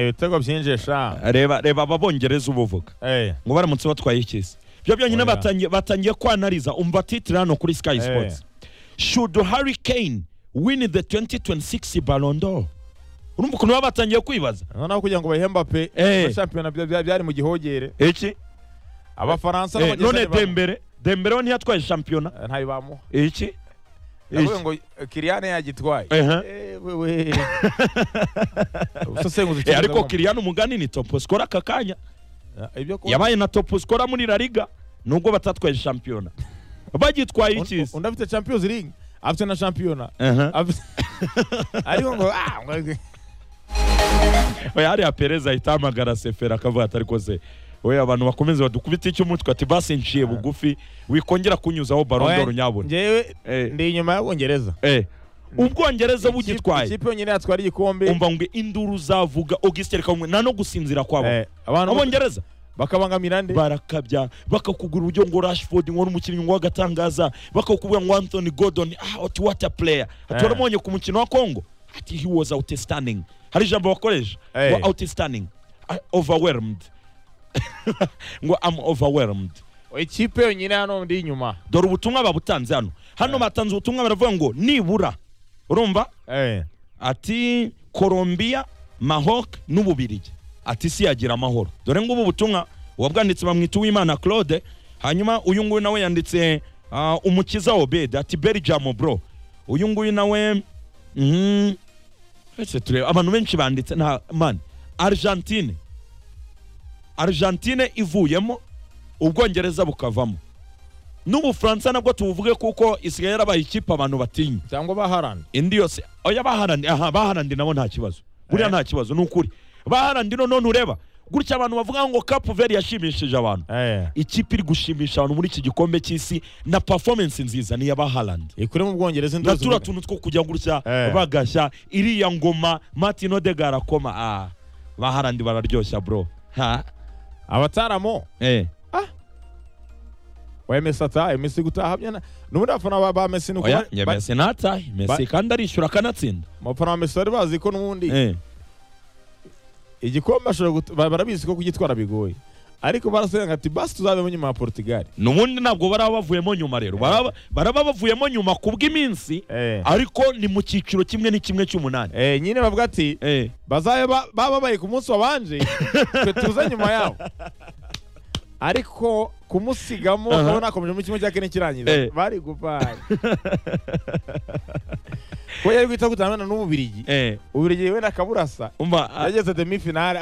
ibitego byinjisha reba reba ababongereza ubu vuga Eh, ngo baramutse batwaye ikizi byo byonyine Oya. batangiye batangiye kwanariza umva titire hano kuri sky sports should harry kane win the 2026 ballon d'or urumva ukuntu baba batangiye kwibaza noneho kugira ngo bahemba pe Eh. muri shampiyona bya- bya- byari mu gihogere iki abafaransa Eh, none n'abongereza ntibam- dembere dembere we ntiyatwaye shampiyona Eh, ntayo bamuha iki ndavuga Iki? ngo eh, kiriyane yagitwaye Ehe. Eh, wewe usesenguza Eh, ariko ikibazo kiriyani umugani ni topu skora aka kanya Eh, ibyo kuba- yabaye na topu skora muri la liga nubwo batatwaye shampiyona bagitwaye Un- ikizi undi afite champions league afite na shampiyona Aha. Afite- ariko ngo ah, ngo- Oya, hariya pereza ahita ahamagara sefera akavuga ati ariko se we abantu bakomeze badukubita icy'umutwe ati basi nciye bugufi wikongera kunyuzaho barondoro Oya, nyabona njyewe Eh. ndi inyuma y'abongereza Eh, ubwongereza bugitwaye ikipe yonyine yatwara igikombe umva ngo induru uzavuga augustin reka nkumwe, nta no gusinzira kwabo Eh, abantu abongereza bakabangamira nde barakabya bakakugura uburyo ngo rashford ngo ni umukinnyi ngo w'agatangaza bakakubwira ngo anthony gordon ah ati what a player ati Eh. waramubonye ku mukino wa congo ati he was outstanding hari ijambo bakoresha Eh. ngo outstanding ah, overwhelmed ngo am overwhelmed ikipe yonyine hano ndi inyuma dore ubutumwa babutanze hano hano batanze ubutumwa baravuga ngo nibura urumva Eh, ati Colombia, Maroc n'Ububirigi. Ati isi yagira amahoro. Dore ngubu ubutumwa wabwanditse bamwita Uwimana Claude, hanyuma uyu nguyu nawe yanditse ah, Umukiza Obed ati Belgium bro. Uyu nguyu nawe mhm ese turebe abantu benshi banditse nta man Argentine. Argentine ivuyemo Ubwongereza bukavamo. N'Ubufaransa nabwo tubuvuge kuko isigaye yarabaye ikipe abantu batinya cyangwa baharani indi yose oya baharandi aha baharandi nabo nta kibazo buriya Eh. nta kibazo ni ukuri baharandi none ureba gutya abantu bavuga ngo kapu veri yashimishije abantu ikipe iri gushimisha abantu muri iki gikombe cy'isi na performance nziza niya baharandi ikuri mu bwongereza na indozi turiya tuntu two kujya gutya Eh. bagashya iriya ngoma martin odegar akoma ah baharandi bararyoshya bro ha abataramo eh wa emesi ataha emesi gutaha byana n'ubundi abafana ba- ba mesi nuko oya bari- ya ba- mesi natahe mesi ba- kandi arishyura akanatsinda abafana ba mesi bari bazi ko n'ubundi eh igikombe ashobora gut- ba- barabizi ko kugitwara bigoye ariko barasenga ati basi tuzabemo nyuma ya portugal nubundi ntabwo baraba bavuyemo nyuma rero baraba baraba bavuyemo nyuma ku bw'iminsi Eh. ariko ni mu cyiciro kimwe n'ikimwe cy'umunani Eh, nyine bavuga ati Eh, bazabe ba- bababaye ku munsi wabanje twe tuza nyuma yabo ariko kumusigamo Aha. urabona akomeje muri kimwe cya kane kirangiza Eh. bari gupaye ko yari guhita gutandukana n'ububirigi eh, ubirigi wenda akaburasa umva ah, yageze demi finale